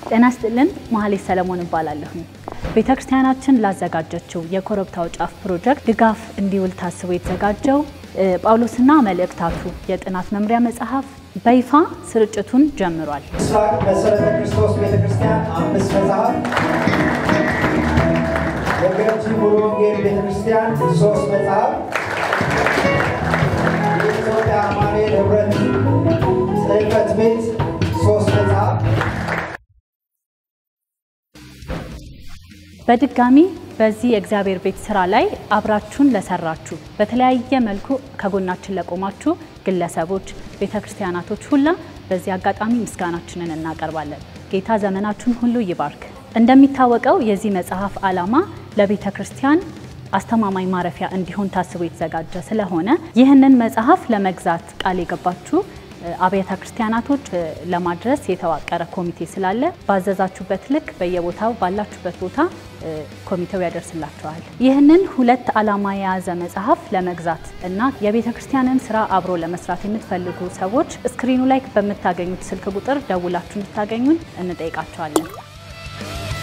ጤና ይስጥልን። መሀሌት ሰለሞን እባላለሁ። ቤተ ክርስቲያናችን ላዘጋጀችው የኮረብታው ጫፍ ፕሮጀክት ድጋፍ እንዲውል ታስቦ የተዘጋጀው ጳውሎስና መልእክታቱ የጥናት መምሪያ መጽሐፍ በይፋ ስርጭቱን ጀምሯል። ምስራቅ መሰረተ ክርስቶስ ቤተክርስቲያን አምስት መጽሐፍ፣ የገርጂ ሙሉ ወንጌል ቤተክርስቲያን ሶስት መጽሐፍ፣ የኢትዮጵያ አማኑኤል ህብረት ጽሕፈት ቤት ሶስት መጽሐፍ በድጋሚ በዚህ የእግዚአብሔር ቤት ስራ ላይ አብራችሁን ለሰራችሁ በተለያየ መልኩ ከጎናችን ለቆማችሁ ግለሰቦች፣ ቤተ ክርስቲያናቶች ሁላ በዚህ አጋጣሚ ምስጋናችንን እናቀርባለን። ጌታ ዘመናችሁን ሁሉ ይባርክ። እንደሚታወቀው የዚህ መጽሐፍ ዓላማ ለቤተ ክርስቲያን አስተማማኝ ማረፊያ እንዲሆን ታስቦ የተዘጋጀ ስለሆነ ይህንን መጽሐፍ ለመግዛት ቃል የገባችሁ አብያተ ክርስቲያናቶች ለማድረስ የተዋቀረ ኮሚቴ ስላለ ባዘዛችሁበት ልክ በየቦታው ባላችሁበት ቦታ ኮሚቴው ያደርስላችኋል። ይህንን ሁለት ዓላማ የያዘ መጽሐፍ ለመግዛት እና የቤተ ክርስቲያንን ስራ አብሮ ለመስራት የምትፈልጉ ሰዎች ስክሪኑ ላይ በምታገኙት ስልክ ቁጥር ደውላችሁ እንድታገኙን እንጠይቃቸዋለን።